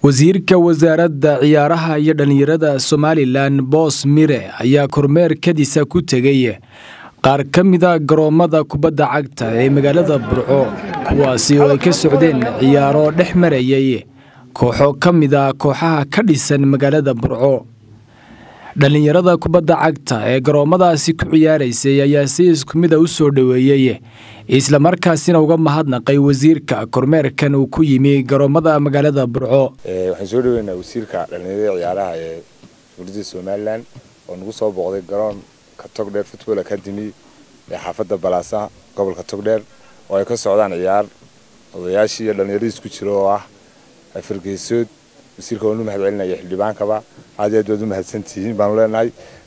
wasiirka wasaaradda ciyaaraha iyo dhallinyarada somalilan boos mire ayaa kormeer kadisa ku tegay qaar ka mida garoommada kubadda cagta ee magaalada burco kuwaasi oo ay ka socdeen ciyaaro dhex marayay kooxo ka mida kooxaha ka dhisan magaalada burco dhallinyarada kubadda cagta ee garoommadaasi ku ciyaaraysay ayaa si isku mida u soo dhoweeyey islamarkaasina uga mahadnaqay wasiirka kormeerkan uu ku yimi garoommada magaalada burco waxaan soo dhaweynaa wasiirka dhallinyarada ciyaaraha ee dowladda somalilan oo nagu soo booqday garoonka togdheer football academy ee xaafadda balaasaha gobolka togdheer oo ay ka socdaan ciyaar odayaashii iyo dhallinyaradiis ku jiro oo ah fargeysood wasiirka waanu mahad celinaya xildhibaankaba aad iyo aad baad u mahadsantihiin baanu leenahay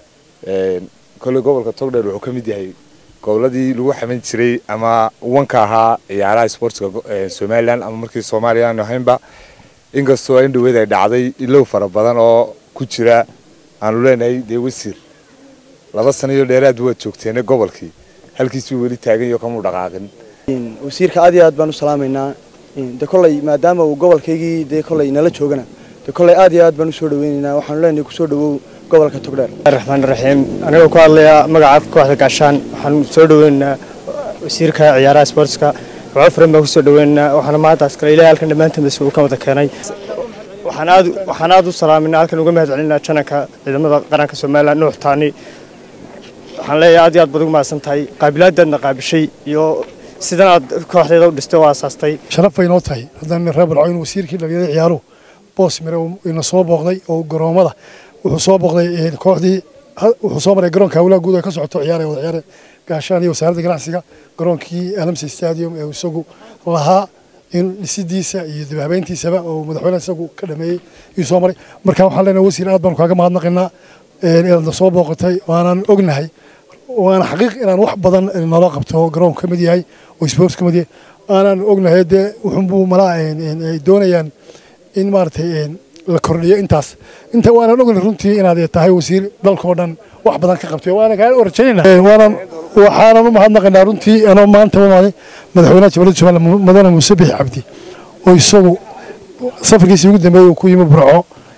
kolley gobolka togdheer wuxuu ka mid yahay goboladii lagu xaman jiray ama wanka ahaa ciyaaraha sportska somalilan ama markii soomaaliya aanu ahaynba inkastoo in dhaweed ay dhacday ilow fara badan oo ku jira aanu leenahay dee wasiir laba sano iyo dheeraad waad joogteene gobolkii halkiisuu weli taagan iyo kamuu dhaqaaqin wasiirka aad iyo aad baan u salaamaynaa de kolley maadaama uu gobolkaygii dee kolley nala joogana de kolley aad iyo aad baan usoo dhaweynaynaa waxaanu leenahay kusoo dhawow gobolka togdheer raxmaan raxiim anigoo ku hadlaya magaca kooxda gaashaan waxaan soo dhaweynaynaa wasiirka ciyaaraha sportska waxaa furan baan kusoo dhaweynaynaa waxaana maantaas kale ilaahay halkan dhammaantiin bas uu ka wada keenay waxaan aad waxaan aad u salaaminaa halkan uga mahad celinaa jananka ciidamada qaranka somaliland nuux taani waxaan leeyahay aad iyo aad baad ugu mahadsan tahay qaabilaadaadna qaabishay iyo sidan aad kooxdeeda u dhistay oo aasaastay sharaf bay noo tahay haddana reer balco in wasiirkii dhalinyarada ciyaaruhu boos mire ina soo booqday oo garoommada wuxuu soo booqday kooxdii wuxuu soo maray garoonka hawlaha guud ee ka socoto ciyaaraya wada ciyaare gaashaan iyo wasaaradda ganacsiga garoonkii alamsi stadium ee isagu lahaa in dhisidiisa iyo dibhabeyntiisaba oo madaxweynaha isagu ka dhameeyey iyuu soo maray marka waxaan leenahay wasiir aad baanu kaaga mahadnaqaynaa inaad soo booqatay waanaan ognahay waana xaqiiq inaan wax badan naloo qabto garoonku ka mid yahay oo sports ka mid yahay aanaan ognahay dee wuxunbuu malaa ay doonayaan in maaragtay la kordhiyo intaas inta waanaan ognahay runtii inaad tahay wasiir dalkoo dhan wax badan ka qabtay waana kaa rajaynayna waanaan waxaanan u mahadnaqaynaa runtii anoo maanta umaaday madaxweynaha jabalada somaliland madane muuse bixi cabdi oo isagu safarkiisii ugu dambeeyey uu ku yimi burco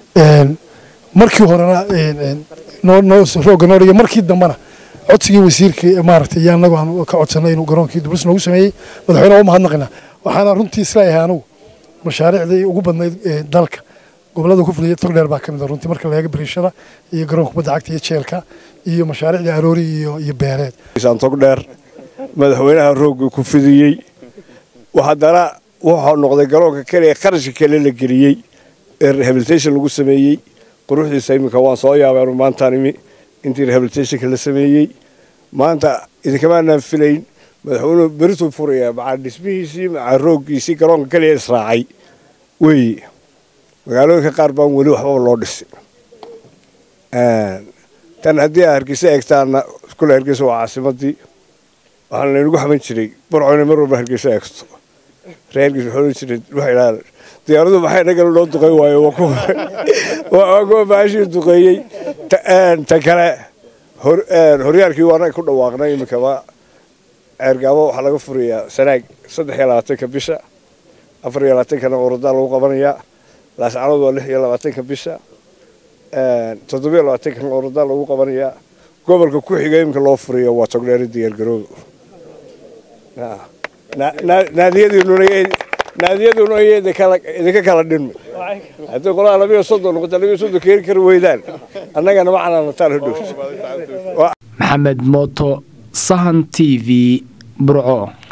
markii horena rooga noo dhigay markii dambena codsigii wasiirka maaragtay iyo annagu aan ka codsanay inuu garoonkii dublis noogu sameeyey madaxweynaha u mahadnaqaynaa waxaana runtii isleeyahay anigu mashaariicdii ugu badnayd dalka gobolada ku fuliyay togdheer baa ka mid a runtii marka la eego bariishada iyo garoonka kubadda cagta iyo jeelka iyo mashaariicdii aroori iyo iyo beereed togdheer madaxweynaha roogga ku fidiyey haddana wuxuu noqday garoonka keliya qarashka kale la geliyey ee rehabilitation lagu sameeyey quruxdiisa iminka waan soo yaabay anu maantaan imi intii rehabilitationka la sameeyey maanta idinkamaanaan filayn madaxweynuhu berituu furayaa macaa dhismihiisii macaa rooggiisii garoonka keliya israacay weeye magaalooyinka qaar baan weli waxbaba loo dhisin tan haddii aa hargeysa eegtaana kule hargeysa waa caasimadii waxaana laynagu xaman jiray burco inay mar walba hargeysa eegto reer hargeysa waxaa odhan jiray waxay idhahdaan diyaaradu maxay nagala loo duqey waayo waa kuwa baashii duqeeyey ta kale horyaalkii waana ku dhawaaqnay iminkaba ceergaabo waxaa laga furayaa sanaag saddex iyo labaatanka bisha afar iyo labaatankana orodaa lagu qabanayaa laascanood waa lix iyo labaatanka bisha toddobiyo labaatankana orodaa lagu qabanayaa gobolka ku xiga iminka loo furaya waa togdheeri diyaargarooba naadiyaduna idinka kala dhinmi haddii qolaha labiyo soddon noqota labiyo soddon keeni kari weydaan annagana macnaa nataan hodhowto maxamed mooto sahan t v burco